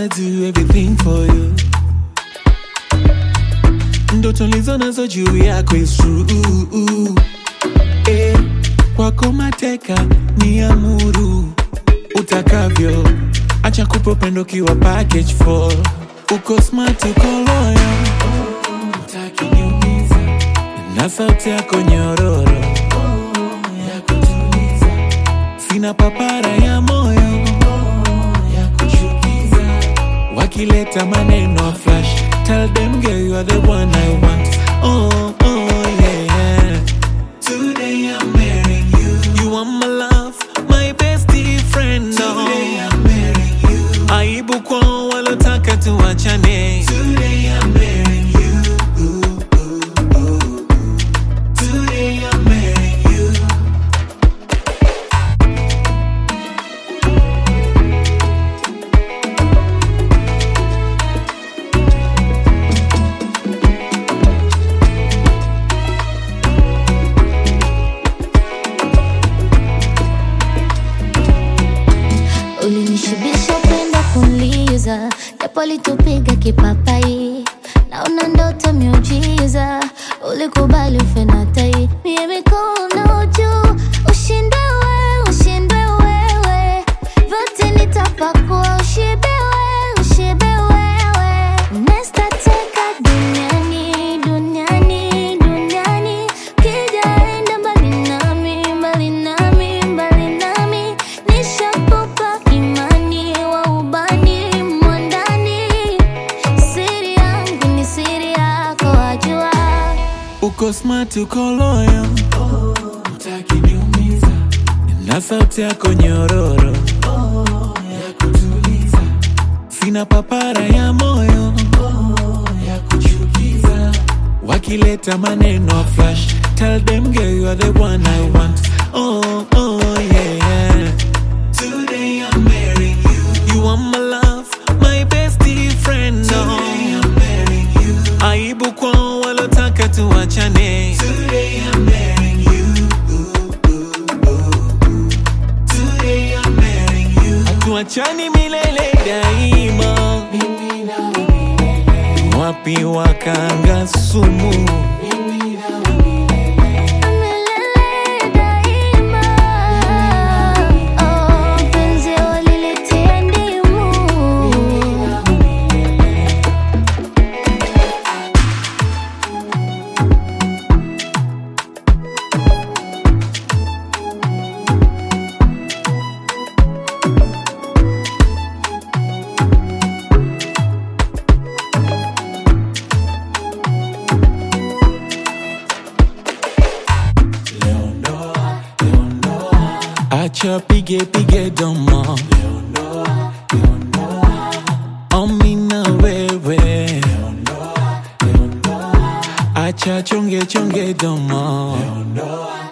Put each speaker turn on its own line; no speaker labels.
wanna do everything for you. Ndoto lizo nazo juu yako is true. Eh, kwako mateka ni amuru utakavyo, acha kupa upendo kiwa package for uko smart, uko loyal, utaki niumiza na sauti yako nyororo ya kutuliza, sina papara ya moyo ya kuchukiza, wakileta maneno flash, tell them girl you are the one I want. Oh, oh yeah. Today I'm marrying you. You are my love, my bestie friend. Today I'm marrying you. Aibu kwa walotaka tuachane. Today I'm marrying you. Today I'm marrying you.
Ulinishibisha upendo kunliza, japo litupiga kipapai, naona ndoto miujiza, ulikubali ufe na tai, mie mikono juu, ushindwe wewe, ushindwe wewe, vyote nitapakua, ushibe wewe, ushibe wewe, nestateka duniani, duniani, duniani, kijaenda mbali nami, mbali nami, mbali nami, nishakupa imani wa ubani mwandani, siri yangu ni siri yako, wajua.
Uko smart, uko loyal, utaki niumiza, na sauti yako nyororo ya kutuliza, sina papara ya moyo ya kuchukiza, wakileta maneno flash, tell them girl you are the one I want. Oh, oh yeah. Today I'm marrying you. You are my love, my bestie friend. Today I'm marrying you. Aibu kwa walotaka tuachane. Today I'm marrying you. Today I'm marrying you. Hatuachani milele daima. Mimi na wewe. Wapi wakanga sumu? Mimi na wewe.
Milele daima. Oh, penzi walilitia ndimu.
Acha pige pige domo Omi na wewe Acha chonge chonge domo